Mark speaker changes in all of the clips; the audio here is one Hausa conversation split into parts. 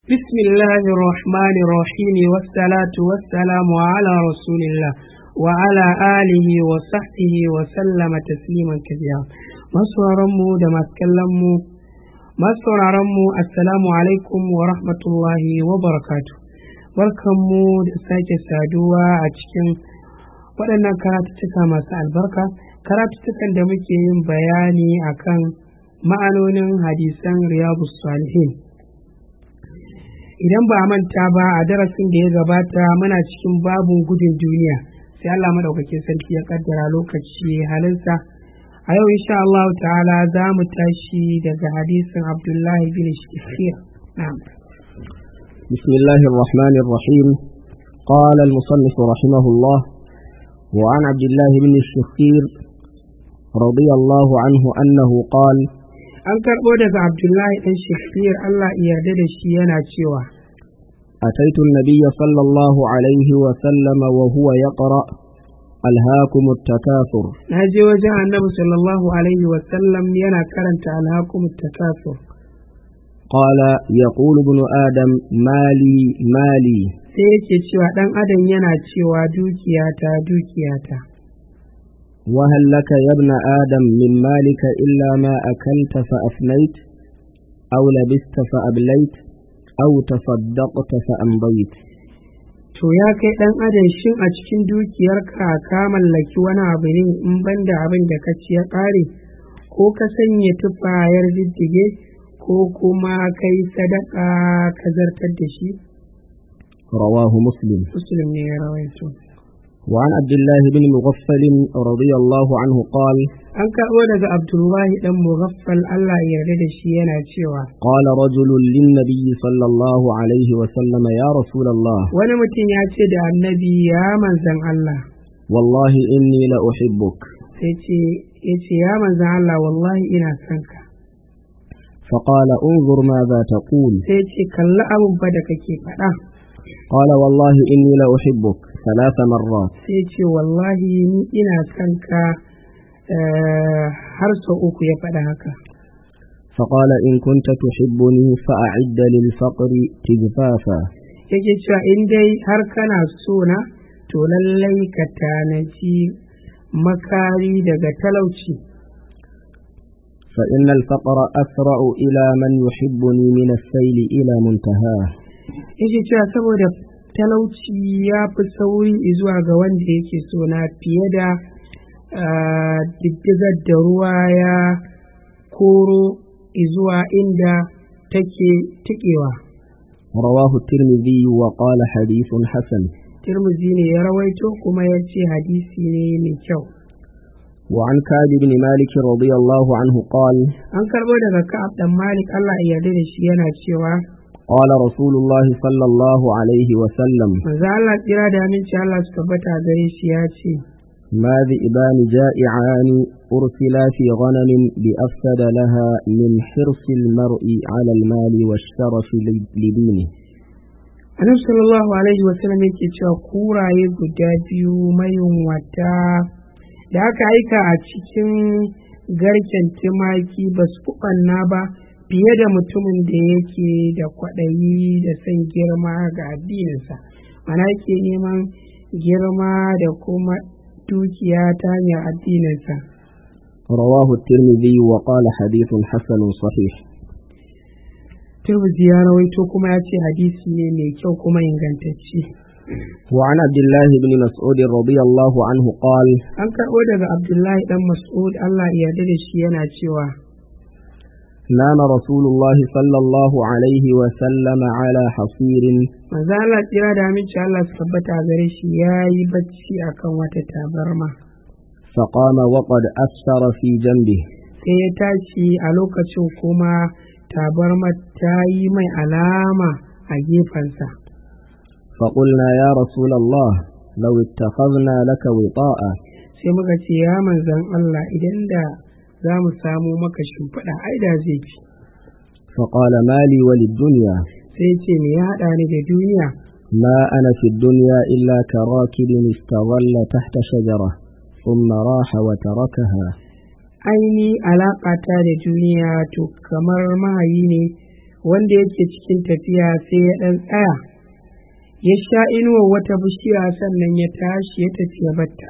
Speaker 1: بسم الله الرحمن الرحيم والصلاة والسلام على رسول الله وعلى آله وصحبه وسلم تسليما كثيرا masauraranmu da masu kallonmu masu sauraronmu assalamu alaikum wa rahmatullahi wa barakatu barkanmu da sake saduwa a cikin waɗannan karatuttuka masu albarka karatuttukan da muke yin bayani akan ma'anonin hadisan riyadu salihin idan ba a manta ba a darasin da ya gabata muna cikin babun gudun duniya sai Allah madaukakin sarki ya kaddara lokaci halinsa a yau insha Allah ta'ala za mu tashi daga hadisin Abdullahi bin Shifir na'am
Speaker 2: بسم الله الرحمن الرحيم قال المصنف رحمه الله وعن عبد الله بن الشخير رضي الله عنه أنه قال
Speaker 1: an karɓo daga Abdullahi ɗan Shifir Allah ya yarda da shi yana cewa
Speaker 2: أتيت النبي صلى الله عليه وسلم وهو يقرأ ألهاكم التكاثر
Speaker 1: na je wajen annabi sallallahu alaihi wasallam yana karanta alhakum takasur
Speaker 2: قال يقول ابن آدم مالي مالي
Speaker 1: sai yake cewa ɗan adam yana cewa dukiyata dukiyata
Speaker 2: وهل لك يا ابن آدم من مالك إلا ما أكلت فأفنيت أو لبست فأبليت أو تصدقت فأمضيت
Speaker 1: to ya kai ɗan adam shin a cikin dukiyarka ka mallaki wani abu ne in banda abin da ka ci ya ƙare ko ka sanya tufayar diddige ko kuma kai sadaka ka zartar da shi
Speaker 2: رواه مسلم
Speaker 1: muslim ne ya rawaito
Speaker 2: وعن عبد الله بن مغفل رضي الله عنه قال
Speaker 1: an karɓo daga abdullahi ɗan mughaffal Allah ya yarda da shi yana cewa
Speaker 2: قال رجل للنبي صلى الله عليه وسلم يا رسول الله
Speaker 1: wani mutum ya ce da annabi ya manzan Allah
Speaker 2: والله إني لأحبك
Speaker 1: sai ce ya ce ya manzan Allah wallahi ina son ka
Speaker 2: فقال انظر ماذا تقول
Speaker 1: sai ce kalli abubuwa da kake faɗa
Speaker 2: قال والله إني لأحبك ثلاث مرات
Speaker 1: sai ce wallahi ni ina son ka eh, har sau uku ya faɗa haka
Speaker 2: فقال إن كنت تحبني فأعد للفقر تجفافا
Speaker 1: yake cewa in dai har kana so na to lallai ka tanaji makari daga talauci
Speaker 2: فإن الفقر أسرع إلى من يحبني من السيل إلى منتهاه
Speaker 1: yake cewa saboda talauci ya fi sauri zuwa ga wanda yake so na fiye da ah, diddigar da ruwa ya koro zuwa inda take tikewa
Speaker 2: رواه الترمذي وقال حديث حسن
Speaker 1: tirmizi ne ya rawaito kuma ya ce hadisi ne mai kyau
Speaker 2: وعن كعب بن مالك رضي الله عنه قال
Speaker 1: an karbo daga ka'ab dan malik Allah ya yarda da shi yana cewa
Speaker 2: قال رسول الله صلى الله عليه وسلم
Speaker 1: manzo Allah tsira da aminci Allah su tabbata gare shi ya ce
Speaker 2: ما ذئبان جائعان أرسلا في غنم بأفسد لها من حرص المرء على المال والشرف لدينه
Speaker 1: annabi sallallahu alaihi wasallam yake cewa kuraye guda biyu mayunwata da aka aika a cikin garken tumaki ba su kuɓanna ba fiye da mutumin da yake da kwaɗayi da son girma ga addininsa mana yake neman girma da kuma dukiya ta hanyar addininsa
Speaker 2: رواه الترمذي وقال حديث حسن صحيح
Speaker 1: turbuzi ya rawaito kuma ya ce hadisi ne mai kyau kuma ingantacce
Speaker 2: وعن عبد الله بن مسعود رضي الله عنه قال
Speaker 1: an karɓo daga abdullahi dan mas'ud allah ya yarda da shi yana cewa
Speaker 2: نام رسول الله صلى الله عليه وسلم على حصير
Speaker 1: manzo Allah tsira da aminci Allah su tabbata a gare shi ya yi bacci akan wata tabarma
Speaker 2: فقام وقد أثر في جنبه
Speaker 1: sai ya tashi a lokacin kuma tabarma ta yi mai alama a gefensa
Speaker 2: فقلنا يا رسول الله لو اتخذنا لك وطاء
Speaker 1: sai muka ce ya manzan Allah idan da za mu samu maka shimfiɗa ai da zai fi
Speaker 2: فقال ما لي وللدنيا
Speaker 1: sai ce me ya haɗa ni da duniya
Speaker 2: ما أنا في الدنيا إلا كراكب استظل تحت شجرة ثم راح وتركها
Speaker 1: aini alaƙata da duniya to kamar mahayi ne wanda yake cikin tafiya sai ya ɗan tsaya ya sha inuwar wata bishiya sannan ya tashi ya tafi ya batta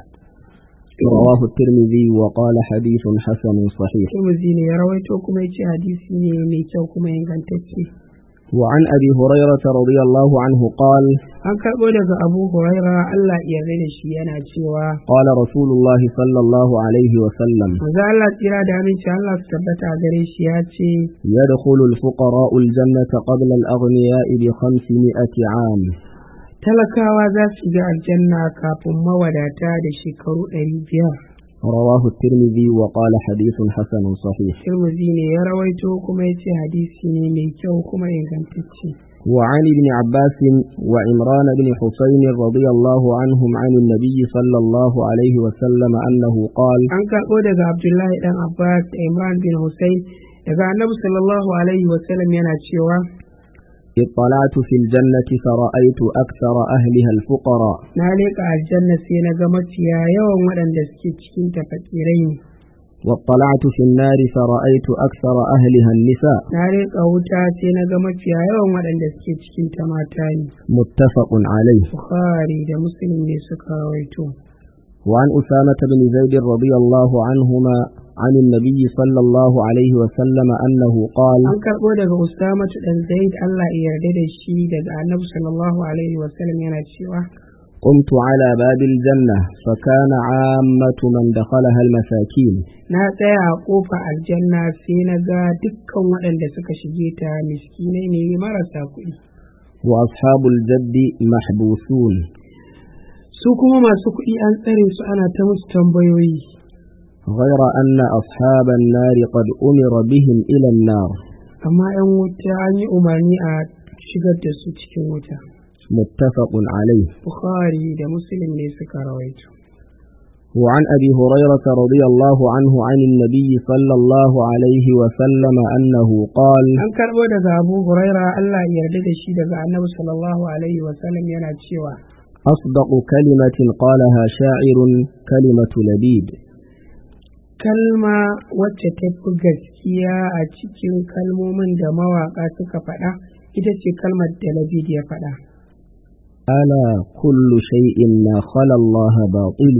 Speaker 2: رواه الترمذي وقال حديث حسن صحيح
Speaker 1: Tirmidhi ne ya rawaito kuma ya ce hadisi ne mai kyau kuma ingantacce
Speaker 2: وعن أبي هريرة رضي الله عنه قال
Speaker 1: an karɓo daga abu huraira Allah ya yarda da shi yana cewa
Speaker 2: قال رسول الله صلى الله عليه وسلم
Speaker 1: maza Allah tsira da aminci Allah su tabbata a gare shi ya ce
Speaker 2: يدخل الفقراء الجنة قبل الأغنياء بخمسمائة عام
Speaker 1: talakawa za su ga aljanna kafin mawadata da shekaru ɗari biyar
Speaker 2: رواه الترمذي وقال حديث حسن صحيح
Speaker 1: Tirmidhi ne ya rawaito kuma ya ce hadisi ne mai kyau kuma ingantacce
Speaker 2: وعن ابن عباس وعمران بن حسين رضي الله عنهم عن النبي صلى الله عليه وسلم أنه قال
Speaker 1: an karɓo daga abdullahi dan abbas da imran bin hussein daga annabi sallallahu alaihi wasallam yana cewa
Speaker 2: اطلعت في الجنة فرأيت أكثر أهلها الفقراء
Speaker 1: na leƙa aljanna sai na ga mafiya yawan waɗanda suke cikin tafakirai ne
Speaker 2: واطلعت في النار فرأيت أكثر أهلها النساء
Speaker 1: na leƙa wuta sai na ga mafiya yawan waɗanda suke cikin ta mata ne
Speaker 2: متفق عليه
Speaker 1: bukhari da muslim ne suka rawaito
Speaker 2: وعن أسامة بن زيد رضي الله عنهما عن النبي صلى الله عليه وسلم أنه قال
Speaker 1: an karɓo daga usamatu dan zaid Allah ya yarda da shi daga annabi sallallahu alaihi wasallam yana cewa
Speaker 2: قمت على باب الجنة فكان عامة من دخلها المساكين
Speaker 1: na tsaya a ƙofa aljanna sai na ga dukkan waɗanda suka shige ta miskinai ne marasa kuɗi
Speaker 2: وأصحاب الجد محبوسون
Speaker 1: su kuma masu kuɗi an tsare su ana ta musu tambayoyi
Speaker 2: غير أن أصحاب النار قد أمر بهم إلى النار
Speaker 1: amma 'yan wuta an yi umarni a shigar da su cikin wuta
Speaker 2: متفق عليه
Speaker 1: bukhari da muslim ne suka rawaito
Speaker 2: وعن أبي هريرة رضي الله عنه عن النبي صلى الله عليه وسلم أنه قال
Speaker 1: an karɓo daga abu huraira allah ya yarda da shi daga annabi sallallahu alaihi wasallam yana cewa
Speaker 2: أصدق كلمة قالها شاعر كلمة لبيد
Speaker 1: kalma wacce ta fi gaskiya a cikin kalmomin da mawaƙa suka faɗa ita ce kalmar da labid ya faɗa
Speaker 2: ألا كل شيء ما خلا الله باطل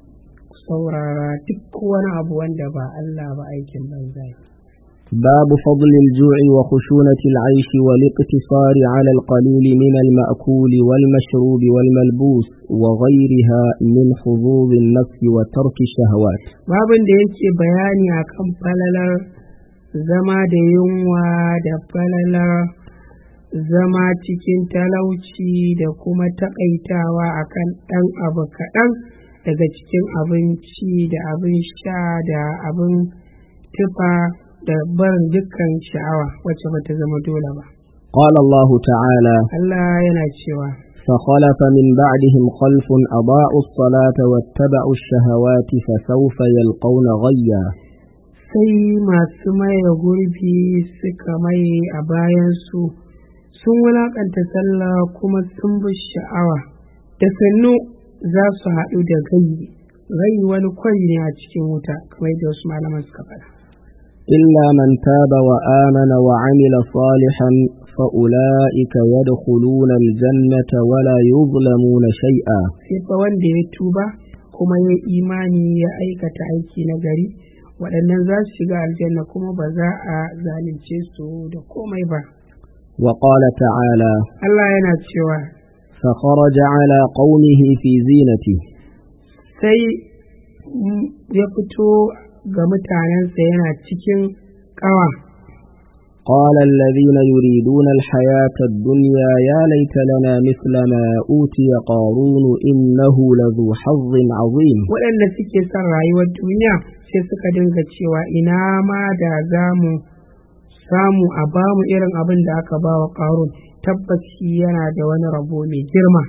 Speaker 1: saurara duk wani abu wanda ba Allah ba aikin banza ne.
Speaker 2: باب فضل الجوع وخشونة العيش والاقتصار على القليل من المأكول والمشروب والملبوس وغيرها من حظوظ النفس وترك الشهوات
Speaker 1: babin da yake bayani akan falalar zama da yunwa da falalar zama cikin talauci da kuma takaitawa akan ɗan abu kaɗan daga cikin abinci da abin sha da abin tufa da barin dukkan sha'awa wacce bata zama dole ba
Speaker 2: قال الله تعالى
Speaker 1: Allah yana cewa
Speaker 2: فخلف من بعدهم خلف أضاعوا الصلاة واتبعوا الشهوات فسوف يلقون غيا
Speaker 1: sai masu maye gurbi suka maye a bayansu sun wulaƙanta sallah kuma sun bi sha'awa da sannu za su haɗu da gayi gayi wani kwari ne a cikin wuta kamar da wasu malaman suka faɗa
Speaker 2: إلا من تاب وآمن وعمل صالحا فأولئك يدخلون الجنة ولا يظلمون شيئا
Speaker 1: sai fa wanda ya tuba kuma ya imani ya aikata aiki na gari waɗannan za su shiga aljanna kuma ba za a zalunce su da komai ba
Speaker 2: وقال تعالى
Speaker 1: Allah yana cewa
Speaker 2: فخرج على قومه في زينته
Speaker 1: sai mm, ya fito ga mutanensa yana cikin ƙawa
Speaker 2: قال الذين يريدون الحياة الدنيا يا ليت لنا مثل ما أوتي قارون إنه لذو حظ عظيم
Speaker 1: waɗanda suke son rayuwar duniya sai suka dinga cewa ina ma da za mu samu a bamu irin abin da aka ba wa ƙarun tabbas shi yana da wani rabo mai girma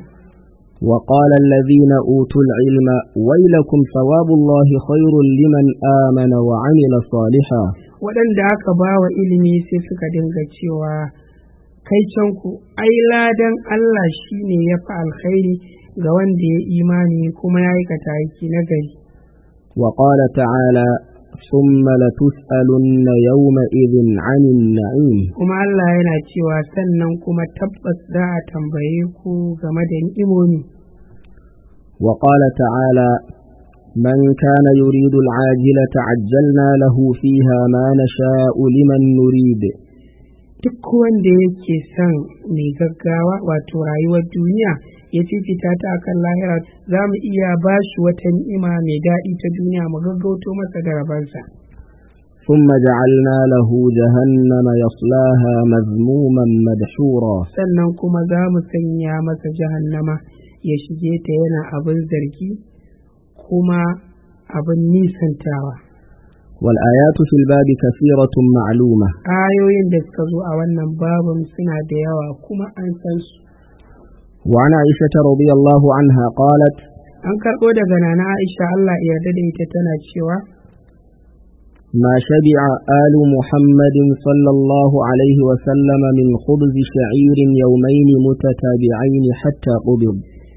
Speaker 2: وقال الذين أوتوا العلم ويلكم ثواب الله خير لمن آمن وعمل صالحا
Speaker 1: waɗanda aka ba wa ilimi sai suka dinga cewa kai canku ai ladan Allah shi ne ya fi alkhairi ga wanda ya imani kuma ya aikata aiki na gari
Speaker 2: وقال تعالى ثم لتسألن يومئذ عن النعيم
Speaker 1: kuma Allah yana cewa sannan kuma tabbas za a tambaye ku game da ni'imomi
Speaker 2: وقال تعالى من كان يريد العاجلة عجلنا له فيها ما نشاء لمن نريد
Speaker 1: duk wanda yake son mai gaggawa wato rayuwar duniya ya fifita ta akan lahira za mu iya ba shi wata ni'ima mai daɗi ta duniya mu gaggauto masa da rabansa
Speaker 2: ثم جعلنا له جهنم يصلاها مذموما مدحورا
Speaker 1: sannan kuma za mu sanya masa jahannama ya shige ta yana abin zargi kuma abin nisantawa
Speaker 2: والآيات في الباب كثيرة معلومة
Speaker 1: ayoyin da suka zo a wannan babin suna da yawa kuma an san su
Speaker 2: وعن عائشة رضي الله عنها قالت
Speaker 1: an karɓo daga nana aisha allah ya yarda da ita tana cewa
Speaker 2: ما شبع آل محمد صلى الله عليه وسلم من خبز شعير يومين متتابعين حتى قبض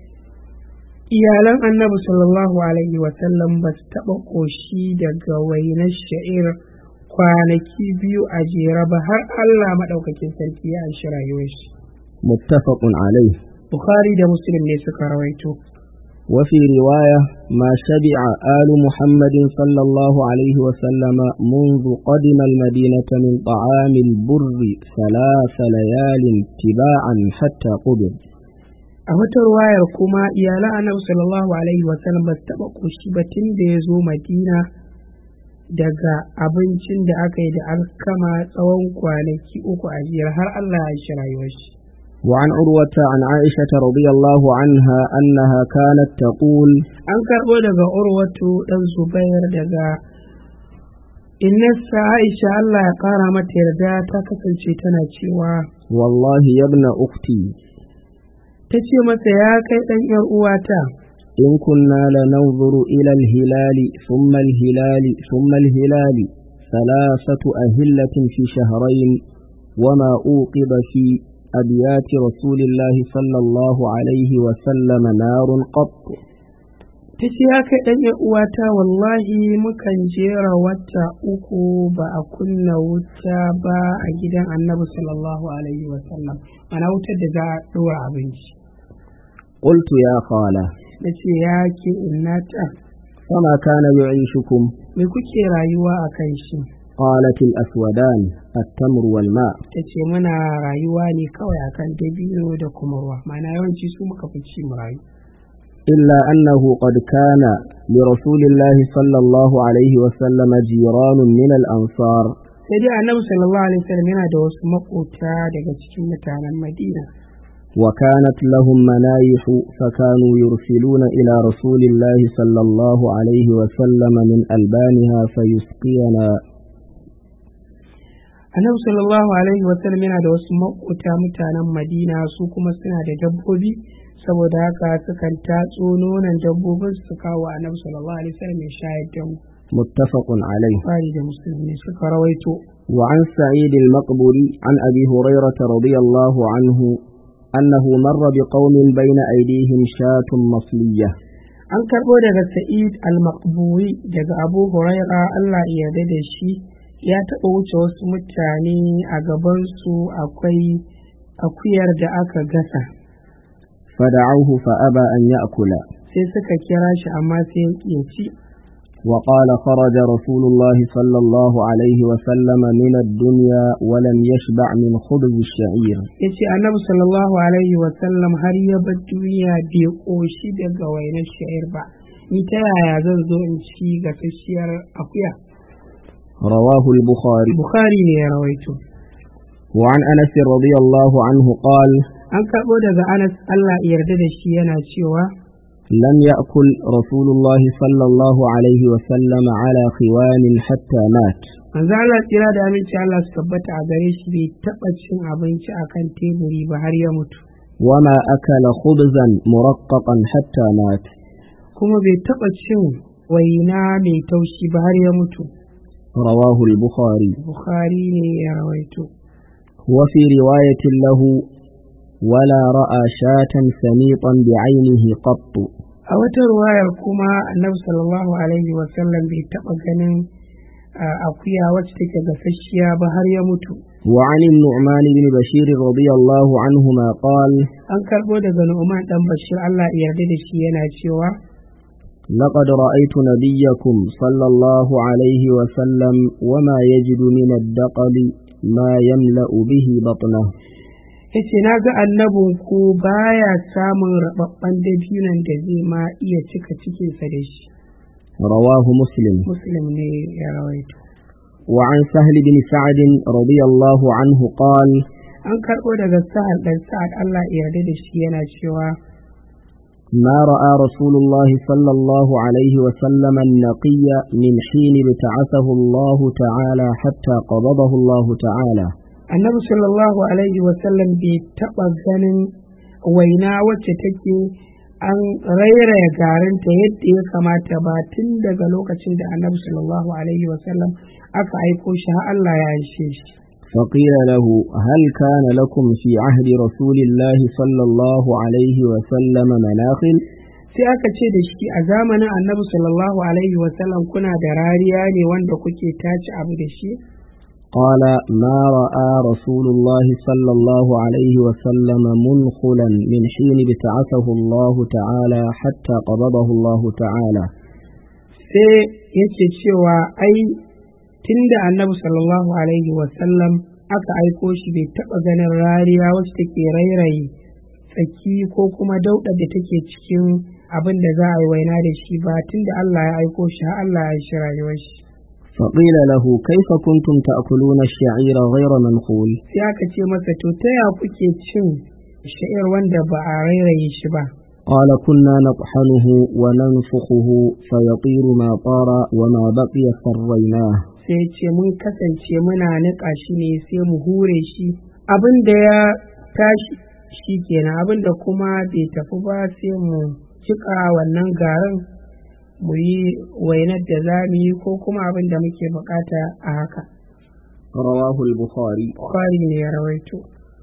Speaker 1: iyalan annabi sallallahu alaihi wasallam ba su taɓa ƙoshi daga wainar sha'ir kwanaki biyu a jere ba har allah maɗaukakin sarki ya anshi rayuwar shi
Speaker 2: متفق عليه
Speaker 1: bukhari da muslim ne suka rawaito
Speaker 2: وفي رواية ما شبع آل محمد صلى الله عليه وسلم منذ قدم المدينة من طعام البر ثلاث ليال تباعا حتى قبض
Speaker 1: a wata ruwayar kuma iyalan annabi sallallahu alaihi wasallam ba su taɓa ƙoshi ba tun da ya zo madina daga abincin da aka yi da alkama tsawon kwanaki uku a jiyar har allah ya shi rayuwar shi
Speaker 2: وعن عروة عن عائشة رضي الله عنها أنها كانت تقول
Speaker 1: an karɓo daga urwatu ɗan zubair daga innarsa aisha allah ya ƙara mata yarda ta kasance tana cewa
Speaker 2: والله يا ابن أختي
Speaker 1: ta ce masa ya kai ɗan ‘yar uwata
Speaker 2: إن كنا لننظر إلى الهلال ثم الهلال ثم الهلال ثلاثة أهلة في شهرين وما أوقظ في أبيات رسول الله صلى الله عليه وسلم نار قط
Speaker 1: ta ce ya kai ɗan ‘yar uwata wallahi mukan jera wata uku ba a kunna wuta ba a gidan annabi sallallahu alaihi wasallam ana wutar da za a ɗora abinci
Speaker 2: قلت يا خالة
Speaker 1: na ce ya ke innata
Speaker 2: فما كان يعيشكم
Speaker 1: me kuke rayuwa a kan shi
Speaker 2: قالت الأسودان التمر والماء
Speaker 1: ta ce muna rayuwa ne kawai akan dabino da kuma ruwa ma'ana yawanci su muka fi ci mu rayu
Speaker 2: إلا أنه قد كان لرسول الله صلى الله عليه وسلم جيران من الأنصار
Speaker 1: sai dai annabi sallallahu alaihi wasallam yana da wasu makota daga cikin mutanen madina
Speaker 2: وكانت لهم منايح فكانوا يرسلون إلى رسول الله صلى الله عليه وسلم من ألبانها فيسقينا
Speaker 1: annabi sallallahu alaihi wasallam yana da wasu makota mutanen madina su kuma suna da dabbobi saboda haka sukan tatso nonon dabbobin su kawo annabi sallallahu alaihi wasallam ya shayar da mu
Speaker 2: متفق عليه
Speaker 1: fari da musulmi suka rawaito
Speaker 2: وعن سعيد المقبري عن أبي هريرة رضي الله عنه أنه مر بقوم بين أيديهم شاة مصلية
Speaker 1: an karɓo daga sa'id al-maqburi daga abu huraira allah ya yarda da shi ya taɓa wuce wasu mutane a gabansu akwai akuyar da aka gasa
Speaker 2: فدعوه فأبى أن يأكل
Speaker 1: sai suka kira shi amma sai ya ci
Speaker 2: وقال خرج رسول الله صلى الله عليه وسلم من الدنيا ولم يشبع من خبز الشعير
Speaker 1: ya ce annabi sallallahu alaihi wasallam har ya bar duniya bai ƙoshi daga wainar sha'ir ba ni ta yaya zan zo in ci gasasshiyar akuya
Speaker 2: رواه البخاري
Speaker 1: bukhari ne ya rawaito
Speaker 2: وعن أنس رضي الله عنه قال
Speaker 1: an karɓo daga anas allah ya yarda da shi yana cewa
Speaker 2: لم يأكل رسول الله صلى الله عليه وسلم على خوان حتى مات
Speaker 1: manzo Allah tsira da aminci Allah su tabbata a gare shi bai taɓa cin abinci akan teburi ba har ya mutu
Speaker 2: وما أكل خبزا مرققا حتى مات
Speaker 1: kuma bai taɓa cin waina mai taushi ba har ya mutu
Speaker 2: رواه البخاري
Speaker 1: bukhari ne ya rawaito
Speaker 2: وفي رواية له ولا رأى شاة سميطا بعينه قط
Speaker 1: a wata ruwayar kuma annabi sallallahu alaihi wasallam bai taɓa ganin ah, akuya wacce take gasasshiya ba har ya mutu
Speaker 2: وعن النعمان بن بشير رضي الله عنهما قال
Speaker 1: an karbo daga Nu'man dan Bashir Allah ya yarda da shi yana cewa
Speaker 2: لقد رأيت نبيكم صلى الله عليه وسلم وما يجد من الدقل ما يملأ به بطنه
Speaker 1: yace na ga annabin ku baya samun rababban dabinan da zai ma iya cika cikinsa da shi
Speaker 2: رواه مسلم
Speaker 1: muslim ne ya rawaito
Speaker 2: وعن سهل بن سعد رضي الله عنه قال
Speaker 1: an karbo daga sa'ad dan sa'ad Allah ya yarda da shi yana cewa
Speaker 2: ما رأى رسول الله صلى الله عليه وسلم النقي من حين ابتعثه الله تعالى حتى قبضه الله تعالى
Speaker 1: annabi sallallahu alaihi wasallam bai taɓa ganin waina wacce take an rairaya garinta yadda ya kamata ba tun daga lokacin da annabi sallallahu alaihi wasallam aka aiko shi har Allah ya aishe shi
Speaker 2: فقيل له هل كان لكم في عهد رسول الله صلى الله عليه وسلم مناخل
Speaker 1: sai aka ce da shi a zamanin annabi sallallahu alaihi wasallam kuna da rariya ne wanda kuke tace abu da shi
Speaker 2: قال ما رأى رسول الله صلى الله عليه وسلم منخلا من حين ابتعثه الله تعالى حتى قبضه الله تعالى
Speaker 1: sai yake cewa ai tunda annabi sallallahu alaihi wasallam aka aiko shi bai taɓa ganin rariya wacce take rairaye tsaki ko kuma dauɗa da take cikin abin da za a yi waina da shi ba tunda Allah ya aiko shi har Allah ya shi rayuwar shi
Speaker 2: فقيل له كيف كنتم تأكلون الشعير غير منخول
Speaker 1: sai aka ce masa to ta ya kuke cin sha'ir wanda ba a rairaye shi ba
Speaker 2: قال كنا نطحنه وننفخه فيطير ما طار وما بقي فريناه
Speaker 1: sai ya ce mun kasance muna niƙa shi ne sai mu hure shi abin da ya tashi shi kenan abin da kuma bai tafi ba sai mu cika wannan garin mu yi wainar da za mu yi ko kuma abin da muke bukata a haka
Speaker 2: رواه البخاري
Speaker 1: kwari ne ya rawaito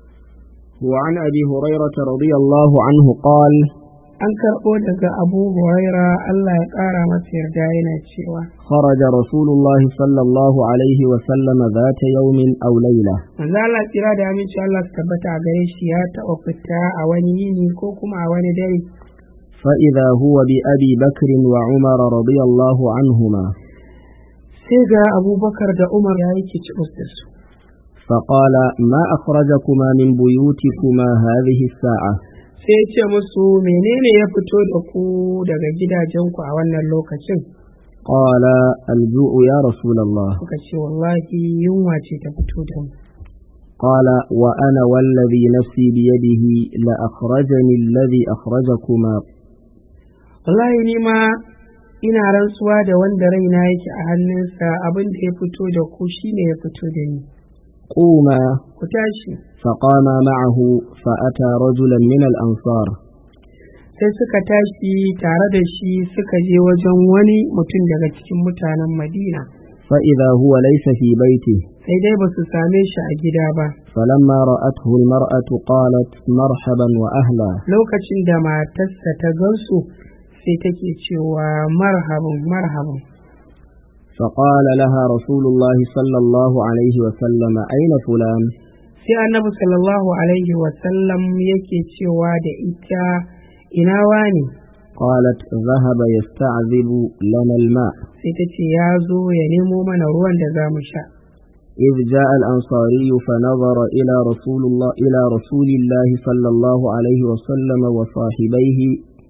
Speaker 2: وعن أبي هريرة رضي الله عنه قال
Speaker 1: an karɓo daga abu huraira allah ya ƙara masa yarda yana cewa
Speaker 2: خرج رسول الله صلى الله عليه وسلم ذات يوم أو ليلة
Speaker 1: manzo Allah tsira da aminci Allah su tabbata a gare shi ya taɓa fita a wani yini ko kuma a wani dare
Speaker 2: فإذا هو بأبي بكر وعمر رضي الله عنهما
Speaker 1: sai ga abubakar da umar ya yi kicibus da su
Speaker 2: فقال ما أخرجكما من بيوتكما هذه الساعة
Speaker 1: sai ya ce musu menene ya fito da ku daga gidajenku a wannan lokacin
Speaker 2: قال الجوع يا رسول الله
Speaker 1: suka ce wallahi yunwa ce ta fito da mu
Speaker 2: قال وأنا والذي نفسي بيده لأخرجني الذي أخرجكما
Speaker 1: wallahi ni ma ina rantsuwa da wanda raina yake a hannunsa abin da ya fito da ku shine ya fito da ni
Speaker 2: قوما
Speaker 1: ku tashi
Speaker 2: فقام معه فأتى رجلا من الأنصار
Speaker 1: sai suka tashi tare da shi suka je wajen wani mutum daga cikin mutanen madina
Speaker 2: فإذا هو ليس في بيته
Speaker 1: sai dai ba su same shi a gida ba
Speaker 2: فلما رأته المرأة قالت مرحبا وأهلا
Speaker 1: lokacin da matarsa ta gansu sai take cewa marhaban marhaban
Speaker 2: فقال لها رسول الله صلى الله عليه وسلم أين فلان
Speaker 1: sai annabi sallallahu alaihi wasallam yake cewa da ita ina wani
Speaker 2: قالت ذهب يستعذب لنا الماء
Speaker 1: sai ta ce ya zo ya nemo mana ruwan da za mu sha
Speaker 2: إذ جاء الأنصاري فنظر إلى رسول الله إلى رسول الله صلى الله عليه وسلم وصاحبيه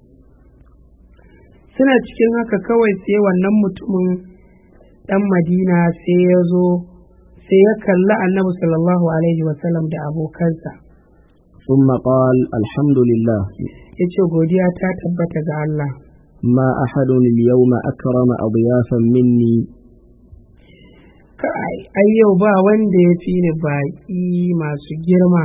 Speaker 1: suna cikin haka kawai sai wannan mutumin ɗan madina sai ya zo sai ya kalli annabi sallallahu alaihi wasallam da abokansa
Speaker 2: ثم قال الحمد لله
Speaker 1: ya ce godiya ta tabbata ga Allah
Speaker 2: ما أحد اليوم أكرم أضيافا مني
Speaker 1: kai ai yau ba wanda ya fi ni baƙi masu girma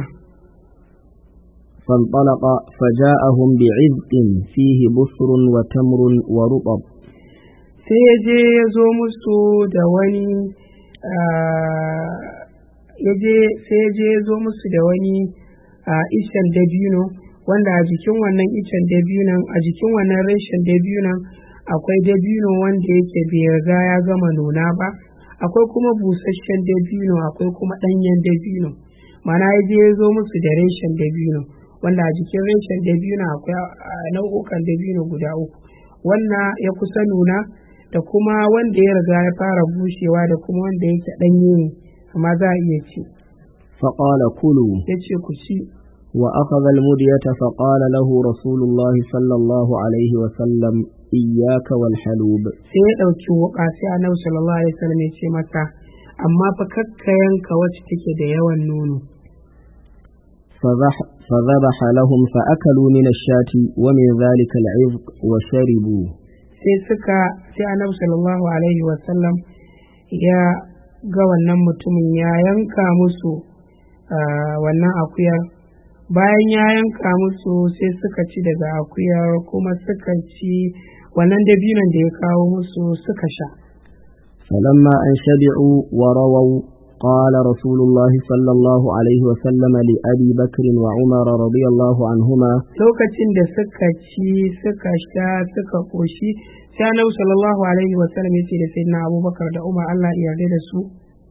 Speaker 2: فانطلق فجاءهم بعذق فيه بصر وتمر ورطب
Speaker 1: sai ya je ya zo musu da wani ah, ya je sai ya je ya zo musu da wani ah, icen dabino wanda a jikin wannan icen dabinon a jikin wannan reshen dabinon akwai dabino wanda yake bai riga ya gama nuna ba akwai kuma busasshen dabino akwai kuma ɗanyen dabino mana ya je ya zo musu da reshen dabino wanda a jikin reshen dabino akwai nau'ukan dabino guda uku wannan ya kusa nuna da kuma wanda ya riga ya fara bushewa da kuma wanda yake ɗanye ne amma za a iya ci
Speaker 2: فقال كلوا
Speaker 1: ya ce ku ci
Speaker 2: وأخذ المدية فقال له رسول الله صلى الله عليه وسلم إياك والحلوب
Speaker 1: sai ya ɗauki wuƙa sai annabi sallallahu alaihi wasallam ya ce masa amma fa kakka yanka wacce take da yawan nono
Speaker 2: فذح فذبح لهم فأكلوا من الشاة ومن ذلك العذق وشربوا
Speaker 1: sai suka sai annabi sallallahu alaihi wasallam ya ga wannan mutumin ya yanka musu ah, wannan akuyar bayan ya yanka musu sai suka ci daga akuyar kuma suka ci wannan dabinon da ya kawo musu suka sha
Speaker 2: فلما أن شبعوا ورووا قال رسول الله صلى الله عليه وسلم لأبي بكر وعمر رضي الله عنهما
Speaker 1: lokacin da suka ci suka sha suka koshi sai annabi sallallahu alaihi wasallam ya ce da sayyidina abubakar da umar Allah ya yarda da su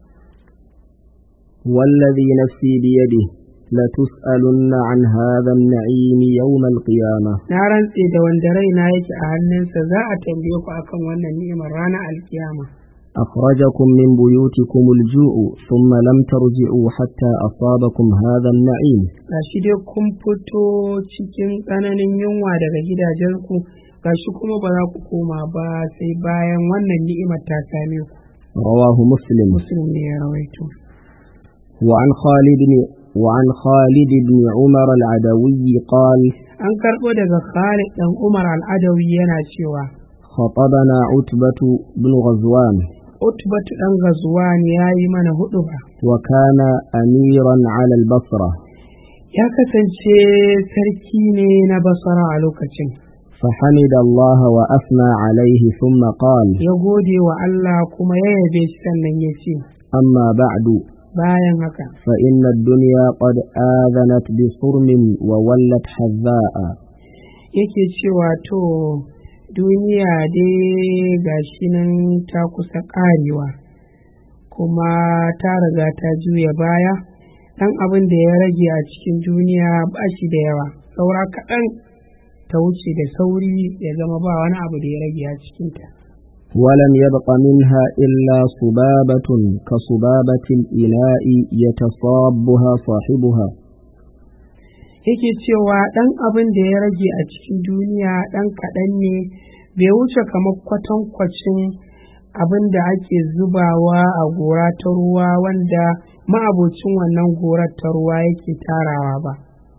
Speaker 2: والذي نفسي بيده لتسألن عن هذا النعيم يوم القيامة
Speaker 1: na rantse da wanda raina yake a hannunsa za a tambaye ku akan wannan ni'imar ranar alkiyama
Speaker 2: أخرجكم من بيوتكم الجوع ثم لم ترجعوا حتى أصابكم هذا النعيم
Speaker 1: gashi dai kun fito cikin tsananin yunwa daga gidajenku gashi kuma ba za ku koma ba sai bayan wannan ni'imar ta same ku
Speaker 2: رواه مسلم
Speaker 1: muslim ne ya rawaito
Speaker 2: وعن خالد بن وعن خالد بن عمر العدوي قال
Speaker 1: an karɓo daga Khalid dan Umar al-Adawi yana cewa
Speaker 2: خطبنا عتبة بن غزوان
Speaker 1: Utbatu dan Ghazwan ya yi mana huɗuba.
Speaker 2: وكان أميرا على البصرة
Speaker 1: ya kasance sarki ne na basara a lokacin
Speaker 2: فحمد الله وأثنى عليه ثم قال
Speaker 1: ya gode wa Allah kuma ya yabe shi sannan ya ce
Speaker 2: أما بعد
Speaker 1: bayan haka
Speaker 2: فإن الدنيا قد آذنت بصرم وولت حذاء
Speaker 1: yake cewa to duniya dai gashi nan ta kusa ƙarewa kuma ta riga ta juya baya ɗan abin da ya rage a cikin duniya ba shi da yawa saura kaɗan ta wuce da sauri ya zama ba wani abu da ya rage a cikinta
Speaker 2: ولم يبق منها إلا صبابة كصبابة الإناء يتصابها صاحبها
Speaker 1: yake cewa ɗan abin da ya rage a cikin duniya ɗan kaɗan ne bai wuce kamar kwatankwacin abin da ake zubawa a gora ta ruwa wanda ma'abocin wannan gorar ta ruwa yake tarawa ba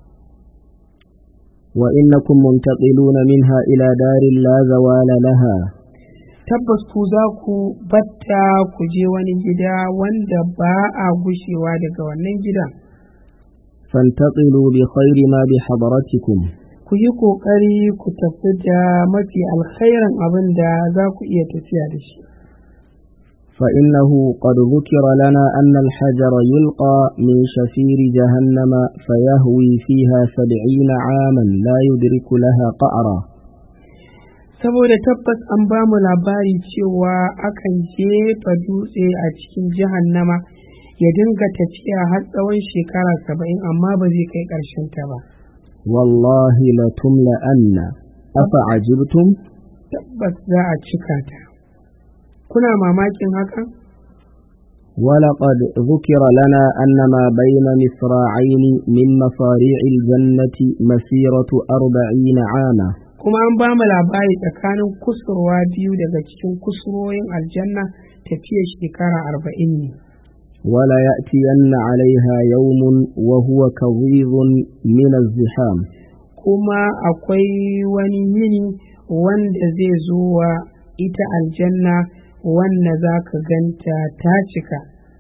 Speaker 2: وإنكم منتقلون منها إلى دار لا زوال لها
Speaker 1: tabbas ku za ku batta ku je wani gida wanda ba a gushewa daga wannan gidan
Speaker 2: فانتقلوا بخير ما بحضرتكم
Speaker 1: ku yi ƙoƙari ku tafi da mafi alkhairin abin da za ku iya tafiya da shi
Speaker 2: فإنه قد ذكر لنا أن الحجر يلقى من شفير جهنم فيهوي فيها سبعين عاما لا يدرك لها قعرا
Speaker 1: saboda tabbas an ba mu labari cewa akan jefa dutse a cikin jahannama ya dinga tafiya har tsawon shekara saba'in amma ba zai kai ƙarshen ta ba
Speaker 2: والله لتملأن أفعجبتم
Speaker 1: tabbas za a cika ta kuna mamakin haka
Speaker 2: ولقد ذكر لنا أن ما بين مصراعين من مصاريع الجنة مسيرة أربعين عاما
Speaker 1: kuma an ba mu labari tsakanin kusurwa biyu daga cikin kusurwoyin aljanna tafiyar shekara arba'in ne
Speaker 2: ولا يأتين عليها يوم وهو كظيظ من الزحام
Speaker 1: kuma akwai wani yini wanda zai zo wa ita aljanna wanda za ka ganta ta cika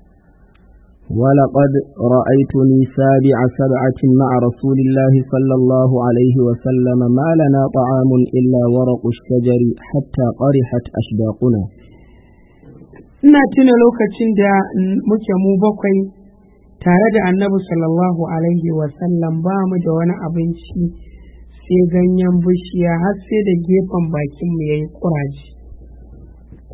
Speaker 2: ولقد رأيتني سابع سبعة مع رسول الله صلى الله عليه وسلم ما لنا طعام إلا ورق الشجر حتى قرحت أشداقنا
Speaker 1: ina tuna lokacin da mm, muke mu bakwai tare da annabi sallallahu alaihi wasallam ba mu da wani abinci sai ganyen bishiya har sai da gefen bakinmu ya yi ƙuraje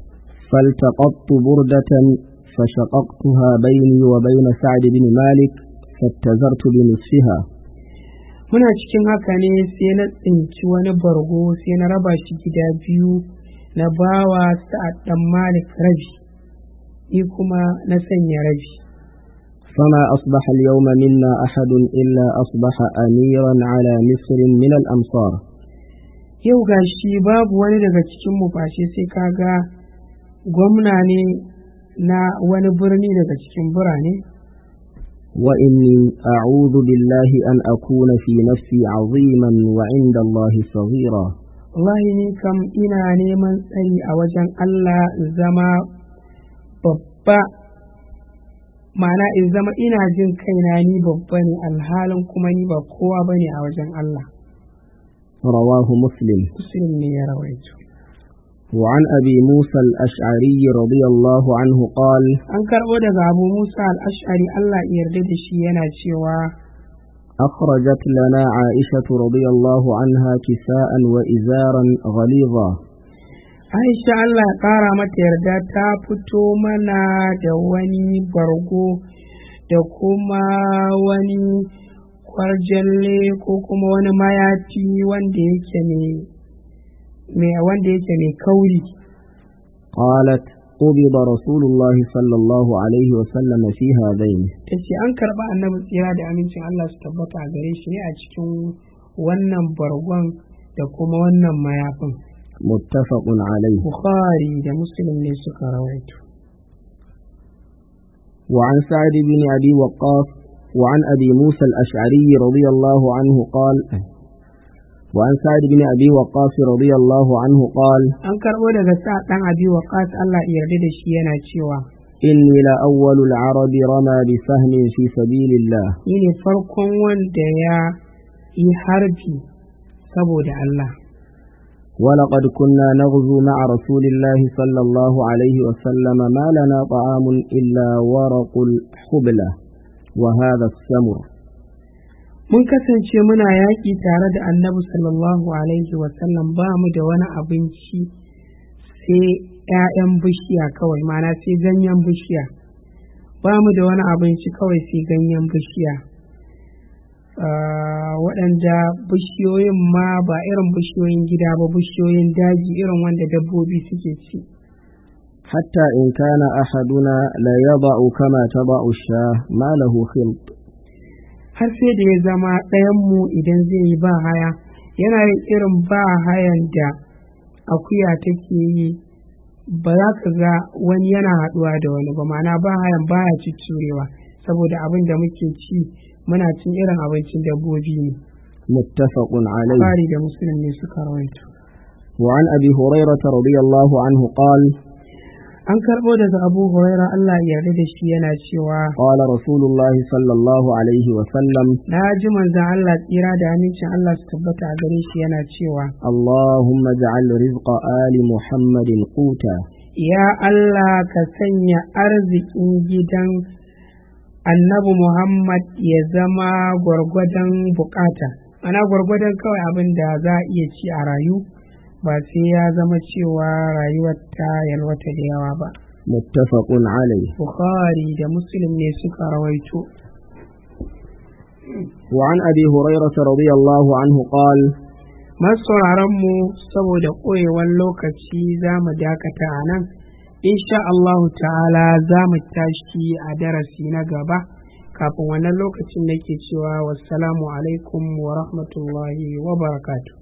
Speaker 2: فالتقطت بردة فشققتها بيني وبين سعد بن مالك فاتزرت بنصفها
Speaker 1: muna cikin haka ne sai na tsinci wani bargo sai na raba shi gida biyu na bawa sa'ad dan malik rabi ni kuma na sanya rabi
Speaker 2: فما أصبح اليوم منا أحد إلا أصبح أميرا على مصر من الأمصار
Speaker 1: yau gashi babu wani daga cikin mu fashe sai kaga gwamna ne na wani birni daga cikin birane
Speaker 2: وإني أعوذ بالله أن أكون في نفسي عظيما وعند الله صغيرا
Speaker 1: wallahi ni kam ina neman tsari a wajen Allah in zama babba ma'ana in zama ina jin kaina ni babba ne alhalin kuma ni ba kowa bane a wajen Allah
Speaker 2: رواه مسلم
Speaker 1: muslim ne ya rawaito
Speaker 2: وعن أبي موسى الأشعري رضي الله عنه قال
Speaker 1: an karɓo daga abu musa al-ash'ari Allah ya yarda da shi yana cewa
Speaker 2: أخرجت لنا عائشة رضي الله عنها كساء وإزارا غليظا
Speaker 1: Aisha Allah ya ƙara mata yarda ta fito mana da wani bargo da kuma wani kwarjalle ko kuma wani mayafi wanda yake mai wanda yake mai kauri
Speaker 2: قالت قبض رسول الله صلى الله عليه وسلم في هذين
Speaker 1: ta ce an karɓa annabi tsira da amincin Allah su tabbata a gare shi ne a cikin wannan bargon da kuma wannan mayafin
Speaker 2: متفق عليه
Speaker 1: Bukhari da Muslim ne suka rawaito
Speaker 2: وعن سعد بن أبي وقاص وعن أبي موسى الأشعري رضي الله عنه قال وعن سعد بن أبي وقاص رضي الله عنه قال
Speaker 1: an karɓo daga sa ɗan abi waqas Allah ya yarda da shi yana cewa
Speaker 2: إني لأول العرب رمى بسهم في سبيل الله
Speaker 1: ni ne farkon wanda ya yi harbi saboda Allah
Speaker 2: ولقد كنا نغزو مع رسول الله صلى الله عليه وسلم ما لنا طعام إلا ورق الحبلة وهذا السمر
Speaker 1: mun kasance muna yaƙi tare da annabi sallallahu alaihi wasallam ba mu da wani abinci sai 'ya'yan bishiya kawai mana sai ganyen bishiya ba mu da wani abinci kawai sai ganyen bishiya Ah, waɗanda bishiyoyin ma ba irin bishiyoyin gida ba bishiyoyin daji irin wanda dabbobi suke ci
Speaker 2: حتى إن كان أحدنا لا يضع كما تضع الشاه ما له خلط
Speaker 1: har sai da ya zama ɗayanmu idan zai yi ba haya yana yin irin ba hayan da akuya take yi ba za ka ga wani yana haɗuwa da wani ba ma'ana ba hayan baya curewa saboda abin da muke ci muna cin irin abincin dabbobi ne
Speaker 2: متفق عليه
Speaker 1: Bukhari da Muslim ne suka rawaito
Speaker 2: وعن أبي هريرة رضي الله عنه قال
Speaker 1: an karɓo daga Abu Huraira Allah ya yarda da shi yana cewa
Speaker 2: قال رسول الله صلى الله عليه وسلم
Speaker 1: na ji manzon Allah tsira da amincin Allah su tabbata a gare shi yana cewa
Speaker 2: اللهم اجعل رزق آل محمد قوتا
Speaker 1: Ya Allah ka sanya arzikin gidan annabi Muhammad ya zama gwargwadon bukata, ana gwargwadon kawai abin da za a iya ci a rayu ba sai ya zama cewa rayuwar ta yalwata da yawa ba.
Speaker 2: متفق عليه
Speaker 1: Bukhari da Muslim ne suka rawaito.
Speaker 2: وعن أبي هريرة رضي الله عنه قال
Speaker 1: mu saboda ƙoyewar lokaci za mu dakata a nan, insha Allahu ta'ala za mu tashi a darasi na gaba, kafin wannan lokacin nake cewa wassalamu alaikum wa rahmatullahi wa barakatuh.